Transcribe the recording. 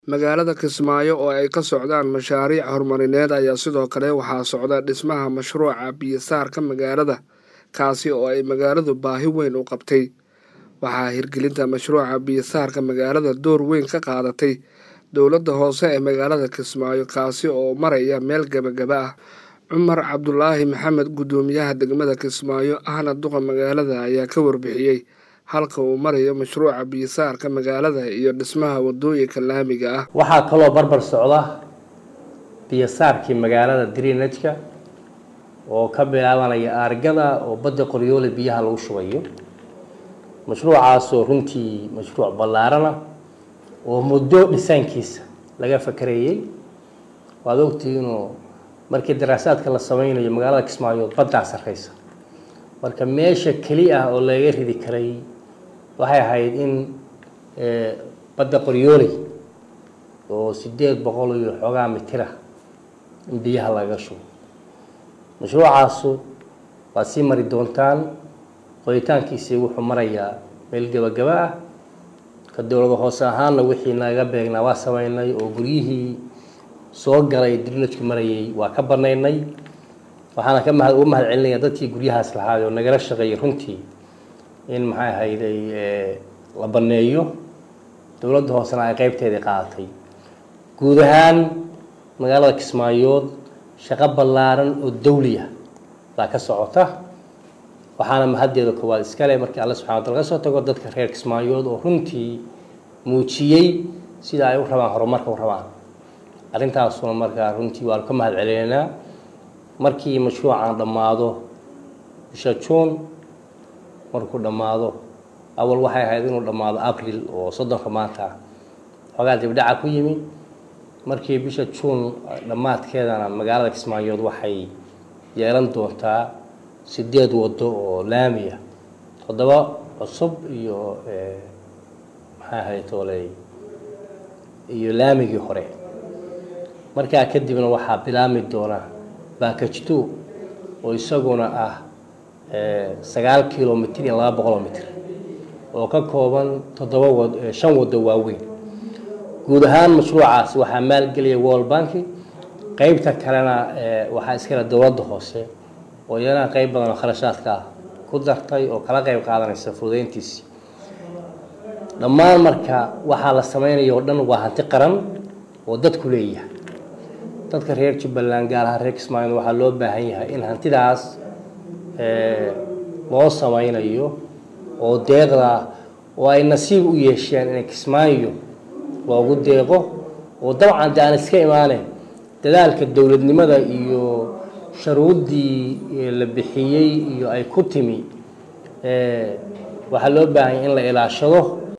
magaalada kismaayo oo ay ka socdaan mashaariic horumarineed ayaa sidoo kale waxaa socda dhismaha mashruuca biyo-saarka magaalada kaasi oo ay magaaladu baahi weyn u qabtay waxaa hirgelinta mashruuca biyo-saarka magaalada door weyn ka qaadatay dowladda hoose ee magaalada kismaayo kaasi oo maraya meel gebagaba ah cumar cabdulaahi maxamed guddoomiyaha degmada kismaayo ahna duqa magaalada ayaa ka warbixiyey halka uu marayo mashruuca biyo-saarka magaalada iyo dhismaha wadooyinka laamiga ah waxaa kaloo barbar socda biyo-saarkii magaalada drinajka oo ka bilaabanaya aargada oo badda qoryoole biyaha lagu shubayo mashruucaasoo runtii mashruuc ballaarana oo muddo dhisaankiisa laga fakarayey waad ogtihiinoo markii daraasaadka la sameynayo magaalada kismaayood baddaa sarreysa marka meesha keli ah oo laga ridi karay waxay ahayd in badda qoryooley oo sideed boqol iyo xoogaa mitira in biyaha laga shubo mashruucaasu waad sii mari doontaan qoritaankiisii wuxuu marayaa meel gebagaba ah ka dowlada hoose ahaanna wixii naga beegnaa waa sameynay oo guryihii soo galay drinajku marayay waa ka banaynay waxaana ka mahad uga mahad celinaya dadkii guryahaas lahaay oo nagala shaqeeyay runtii in maxay ahayd ay la baneeyo dowladda hoosena ay qeybteedii qaadatay guud ahaan magaalada kismaayood shaqo ballaaran oo dawliya baa ka socota waxaana mahaddeeda koowaad iskale markii alle subxana wataala ka soo tago dadka reer kismaayood oo runtii muujiyey sida ay u rabaan horumarka u rabaan arrintaasuna markaa runtii waanu ka mahad celinaynaa markii mashruucan dhammaado bisha juun markuu dhammaado awal waxay ahayd inuu dhammaado abril oo soddonka maanta xoogaa dibdhaca ku yimi markii bisha juun dhammaadkeedana magaalada kismaayood waxay yeelan doontaa sideed waddo oo laamiya toddoba cusub iyo maxay ahayd tooley iyo laamigii hore markaa kadibna waxaa bilaami doona baakajto oo isaguna ah sagaal kilomitr iyo laba boqoloo mitr oo ka kooban toddoba wad shan waddo waaweyn guud ahaan mashruucaas waxaa maalgelaya world banki qeybta kalena waxaa iskale dowladda hoose oo iyana qeyb badan oo kharashaadka ah ku dartay oo kala qeyb qaadanaysa fududeyntiisi dhammaan marka waxaa la sameynaya oo dhan waa hanti qaran oo dadku leeyahay dadka reer jubbaland gaar ahaan reer kismaayo waxaa loo baahan yahay in hantidaas loo sameynayo oo deeqda oo ay nasiib u yeesheen inay kismaayo loogu deeqo oo dabcan de aan iska imaaneyn dadaalka dowladnimada iyo sharuuddii la bixiyey iyo ay ku timi waxaa loo baahanya in la ilaashado